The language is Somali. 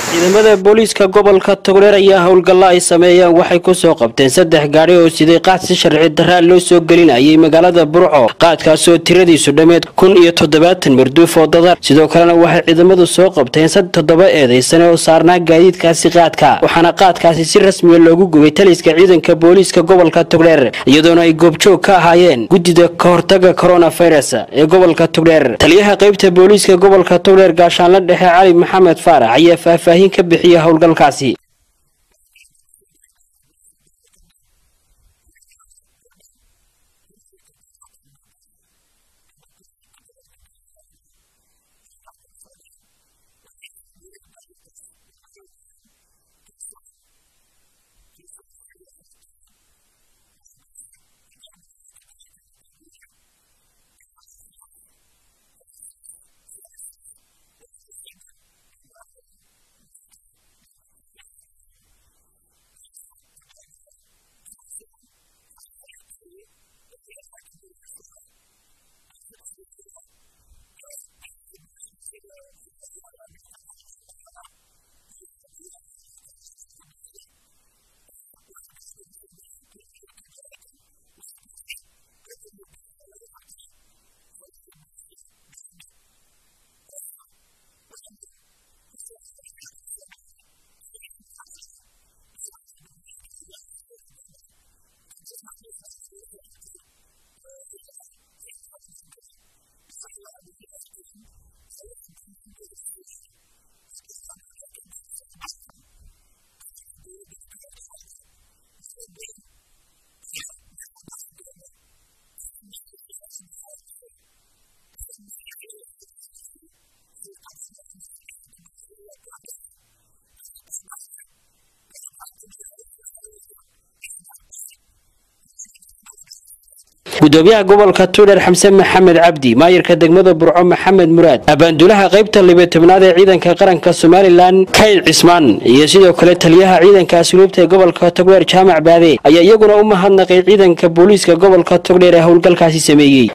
ciidamada booliiska gobolka togdheer ayaa howlgalla ay sameeyeen waxay kusoo qabteen saddex gaadhi oo siday qaad si sharci daraa loo soo gelinayay magaalada burco qaadkaasoo tiradiisu dhammeed kun iyo toddobaatan marduuf oo dadar sidoo kalena waxay ciidamadu soo qabteen sad toddoba eedaysane oo saarnaa gaadiidkaasi qaadka waxaana qaadkaasi si rasmiya loogu gubay taliska ciidanka booliiska gobolka togdheer iyadoona ay goobjoog ka ahaayeen guddida kahortaga coronavirus ee gobolka togdheer taliyaha qaybta booliiska gobolka togdheer gaashaanla dhexe cali maxamed faarax ayaa faahfaahin ka bixiya howlgalkaasi gudoomiyaha gobolka tuudhar xamse maxamed cabdi maayirka degmada burco maxamed muraad abaanduulaha qaybta libatobnaad ee ciidanka qaranka somalilan kayl cismaan iyo sidoo kale taliyaha ciidanka asluubta ee gobolka togdheer jaamac baade ayaa iyaguna u mahadnaqay ciidanka booliiska gobolka togdheer ee howlgalkaasi sameeyey